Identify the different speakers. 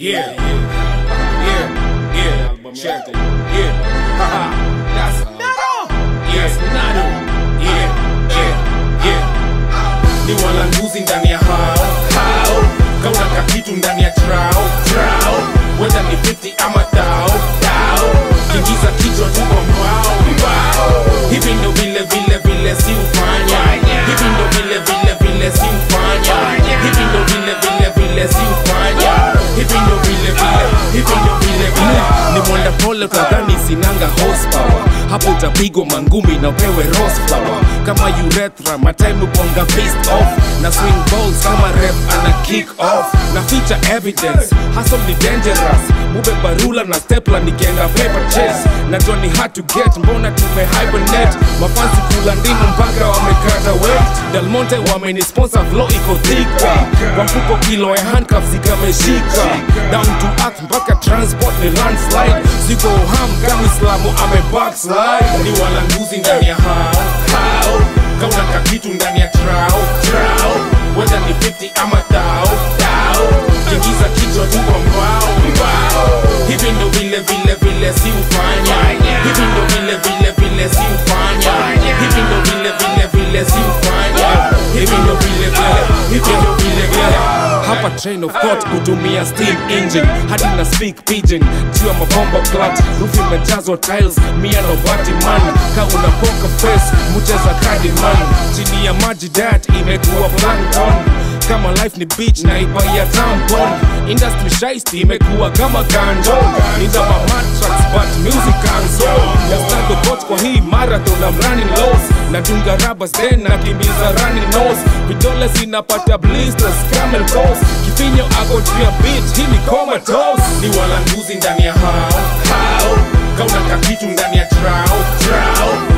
Speaker 1: Yeah, yeah, yeah, check it. Yeah, haha, that's Yes, Nado. Yeah, yeah, yeah. Ni walanguzi ndani ya hao hao, kauna kakitu ndani ya trao trao, whether ni 50 ama tao tao, kingiza kichwa tu kwa mbao mbao. Hivi ndo vile vile vile si ufanya, hivi ndo vile vile vile si ufanya, hivi ndo vile vile vile si ufanya, hivi ndo vile vile, hivi ndo vile vile. Ni mwenda pole utadhani sinanga horsepower, hapo utapigwa mangumi na upewe rose flower kama urethra, matime uponga fist off na swing balls kama ref ana kick off na feature evidence, hustle ni dangerous, mube barula na stepla nikienda paper chase na Johnny hard to get, mbona tume hibernate mafansi kula ndimu mpaka wamekata weight Delmonte wameni sponsor flow iko thika kwa mfuko kilo ya handcuffs ikameshika down to earth mpaka transport ni landslide siko ham kama Islamu ame backslide ni walanguzi ndani ya hao hao kauna kakitu ndani ya trao trao whether ni 50 ama tao tao kingiza kichwa tu kwa mbao mbao hivi ndo vile vile vile si ufanya hivi ndo vile vile vile si ufanya hivi ndo vile vile vile si ufanya hivi ndo vile vile hivi ndo vile vile hapa train of thought hutumia steam engine hadi na speak pidgin juu ya mabomba plat roof imejazwa tiles mia no batiman ka una poker face mcheza kadi man chini ya maji dat imekuwa plankton kama life ni beach na iba ya tampon industry shiesty imekuwa kama kanjo nina ma matrax but music canso nastado bot kwa hii marathon I'm running lows nadunga rabas then nakimbiza running nose vidole zinapata blisters camel toes kifinyo ako juu ya beat hii ni comatose ni walanguzi ndani ya hao hao kauna kakitu ndani ya trao trao